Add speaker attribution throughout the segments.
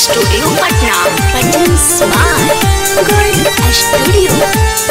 Speaker 1: Studio Patna पटन smart gold studio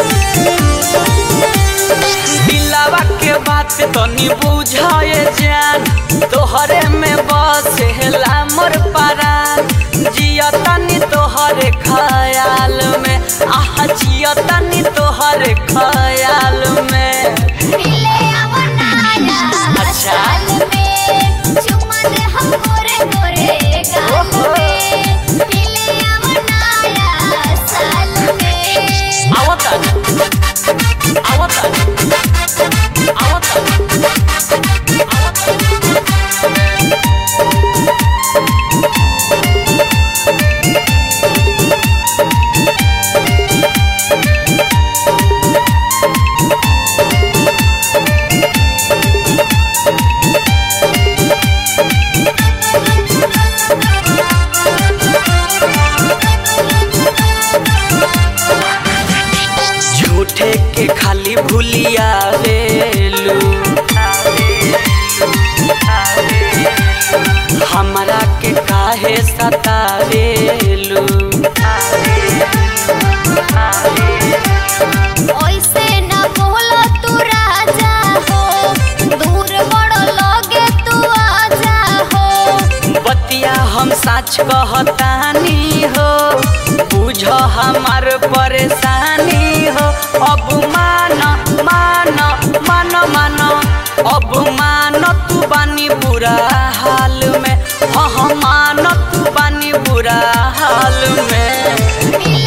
Speaker 2: दिलावा के बात तनी बुझाए जान तोहरे में बसेला मोर परान जिया तनी तोहरे खयाल में आह जिया तनी तोहरे खयाल में
Speaker 3: मिले अवनाया
Speaker 2: अच्छा।
Speaker 3: साल में चुम्मा दे हम गोरे गोरे गाल में मिले अवनाया साल में
Speaker 2: आवता आवता आवता झूठे के खाली भूलिया रेलू हमरा के काहे सतावेलू
Speaker 3: ओइसे न बोलो तू राजा हो दूर बड़ो लगे तू आजा हो
Speaker 2: बतिया हम सच कहतानी हो बुझ हमार परेशानी हो अब मान मान मान मान अब मान तू बानी बुरा हाल में हाँ हाँ मान तू बानी बुरा हाल में
Speaker 3: मिले